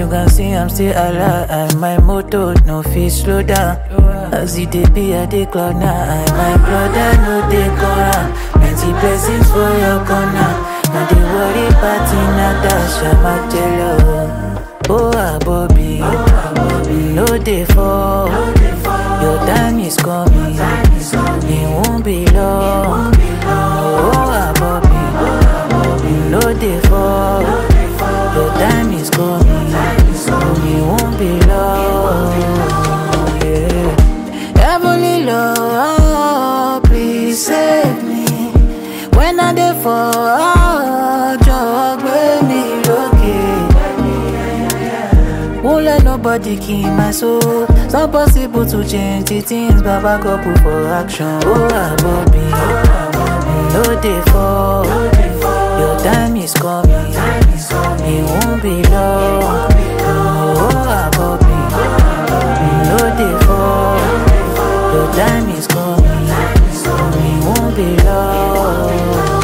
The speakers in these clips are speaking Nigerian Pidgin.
you can see, I'm still alive. My motor no fit slow down. As it dey be, I dey cloud nine. My brother no dey corner. Plenty blessings for your corner. No dey worry, party na dash. I'm a jello. Oh, ah, Bobby. No dey fall. Your time is coming. It won't be long. Oh, ah, Bobby. No dey fall. Your time is coming. It won't be long. Yeah. Heavenly Lord, please save me. When I dey fall, jog with me lókè. Won't let nobody kill my soul. It's not possible to change the things, Baba God put for action. Oh, ah, Bobby, no dey fall. Your time is coming. It won't be long. Oh, ah, Bobby, no dey fall. Your time is coming. It won't be long.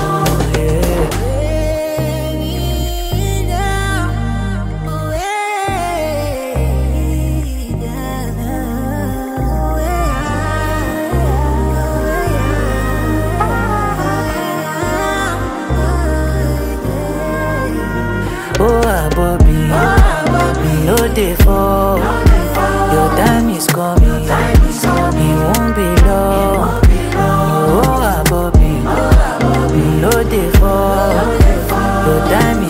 Oh, ah, Bobby, no dey fall. Your time is coming. It won't be long. Oh, ah, Bobby, no dey fall. Your time